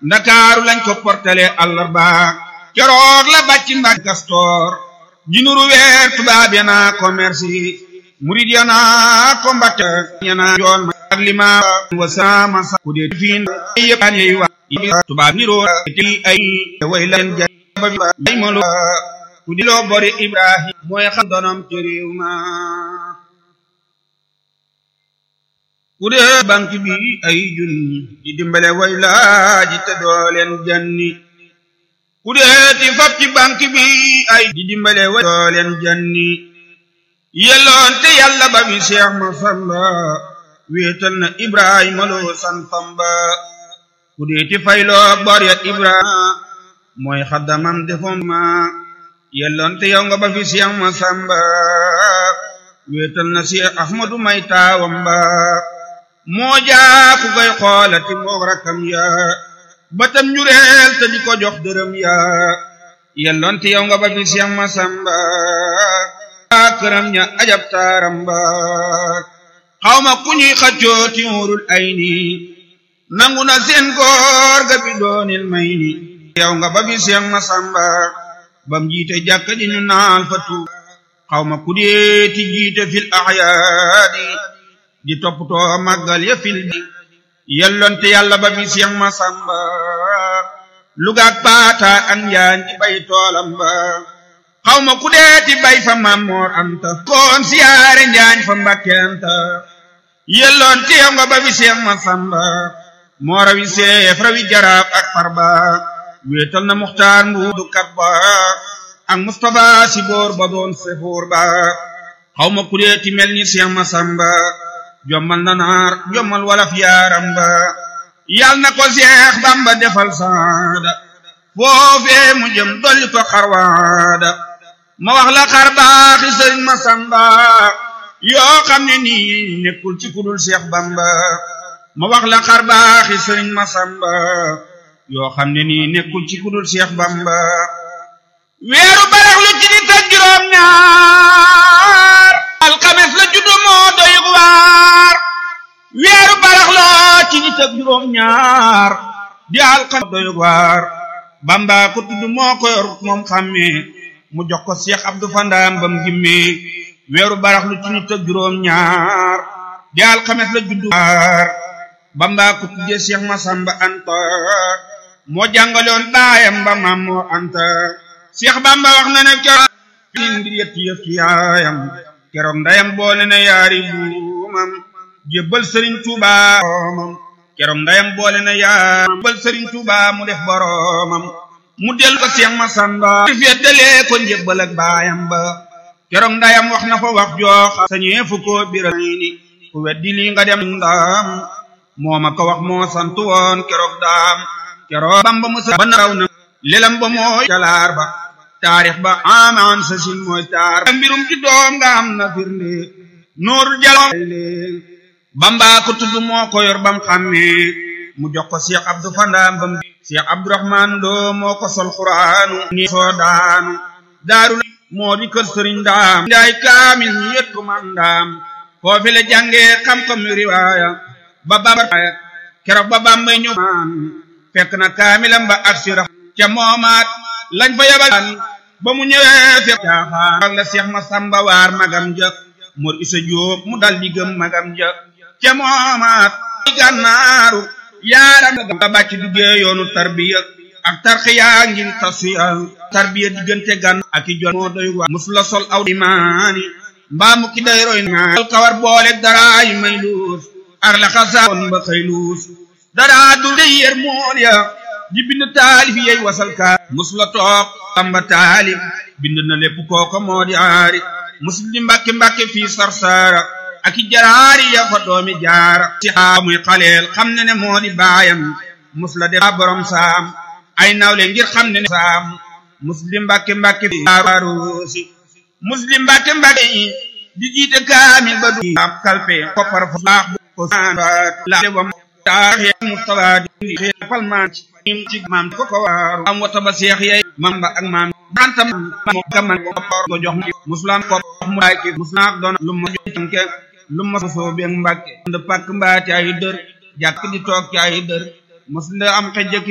ndakaaru lañ ko portale àllarba keroog la bàcc mbàkk kastoor ji nuru weer tubaab ya naa commerce yi murid ya naa ko mbatte ya naa joon ma ak lima wa sama sa ku dee fiin yëpp an yey wa tubaab niroo ti ay way leen ja ba ay molo ku di loo bori ibrahim mooy xam donom ci réew ma ku dee banque bi ay junni di dimbale way laaji te doo leen janni ku dee ti fab ci banque bi ay di dimbale way doo leen janni yelloon te yàlla ba bi seex ma samba wéetal na ibrahima loo santam ba ku dee ti fayloo bor ya ibrahima mooy xaddamam defom ma yelloon te yow nga ba fi seex ma samba wéetal na seex ahmadu may taawam ba moo jaa ku koy xoolati moog rakkam ya batam njureel te di ko jox dërëm ya yelloon te yow nga ba fi seex ma samba këram ña ajab taaram ba xawma ku ñuy xaccoo ti wurul ay ni nangu na seen góor ga bi doonil may ni yow nga ba bi seex ma samba bam jiite jàkka ji ñu naal fa tu xawma ku dee ti jiite fil axyaadi di toppatoo màggal ya fil di yellonte yàlla ba bi seex ma samba lugaak paataar ak njaan di bay toolam ba xawma ku deeti bay fa mammoor anta koon siyaare njaañ fa mbakkenta yelloon te yow nga ba bi seex ma samba moo rawi seef rawi jaraaf ak farba wéetal na muxtaar mbuudu kat ba ak mustapha si boor ba doon sefuur ba xawma ku deeti mel ni seex ma samba jommal na naar jommal walaf yaaram ba yal na ko seex bamba defal saada foofee mu jëm dolli ko xarwaada ma wax la xar baaxi sëriñ ma samba yoo xam ne nii nekkul ci kudul seex bamba ma wax la xar baaxi sëriñ ma samba yoo xam ne nii nekkul ci kudul seex bamba weeru barax lu ci nit ak juróom ñaar alxames la juddu moo doy waar weeru barax la ci nit ak juróom ñaar di alxames doy waar bamba ko tudd moo ko yor moom xàmmee mu jox ko Cheikh Abdou Fandaam bam gimmee weeru barax lu ci nit ak juróom ñaar di alxames la juddu waar bamba ko tuddee Cheikh Masamba Anta moo jàngaloon baayam ba maam moo Anta Cheikh Bamba wax na ne keroog ngir yëpp yëf ci yaayam keroog ndayam boole na yaari buumam jébbal Sëriñ Tuuba boromam keroog ndayam boole na yaari jébbal Sëriñ Tuuba mu def boromam mu del ko Seex Masamba feddalee ko njébbal ak baayam ba keroog ndayam wax na fa wax jooxa sañee fu ko biral ni ku weddi lii nga dem ndaam moo ma ko wax moo sant woon keroog daam keroog Bamba musa ba naraw na lelam ba mooy talaar ba taarix ba amaan sa sin mooy taar ba mbirum ci doom nga am na firnde nuurul jaloom Bamba ko tudd moo ko yor bam xàmmee mu jox ko Cheikh Abdou Fandaam bam Cheikh Abdourahman Lo moo ko sol xuraanu ni soo daanu daaru moo di kër sëriñ daam ndaay kaamil ñu yët ko man daam foofi la jàngee xam-xam yu riwaaya ba bamba keroog ba bambay ñëw maan fekk na kaamilam ba ak sira ca moomaat lañ fa yabal ba mu ñëwee fekk caaxaan la Cheikh Masamba waar magam ja mor isa jóob mu dal di gëm magam ja ca moomaat gànnaaru yaaram nga bàcc duggee yoonu tarbiya ak tarxiya ngir tasfiya tarbiya diggante gan ak i jon moo doy waar mus la sol aw imaani mbaa mu ki day roy naa kawar boole dara yu may luus ak la xasaawoon ba xëy luus dara du de yéer mool ya di bind taalif yey wasal kaa mus la toog tamba taalif bind na lépp kooko moo di aari mus di mbàkke mbàkke fii sarsaara ak i jaraari ya fa doomi jaara si xaa muy xaleel xam ne ne moo di baayam mus la def borom saam ay nawle ngir xam ne ne saam muslim mbàkke mbàkke fi aarusi muslim mbàkke mbàkke di jiite kaamil ba du am kalpe koppar fa baax bu ko la wam taaxe mustafa di xeefal maan ci ci maam ko ko waaru am wata ba seex yey mam ba ak maam bantam mo gaman ko jox muslam ko mu ay ki muslam doon lu ma jox tanke lu ma soo beeg mbàkke nda pàkk mbaa ci ay dër jàkk di toog ci ay dër mos la am xejjaki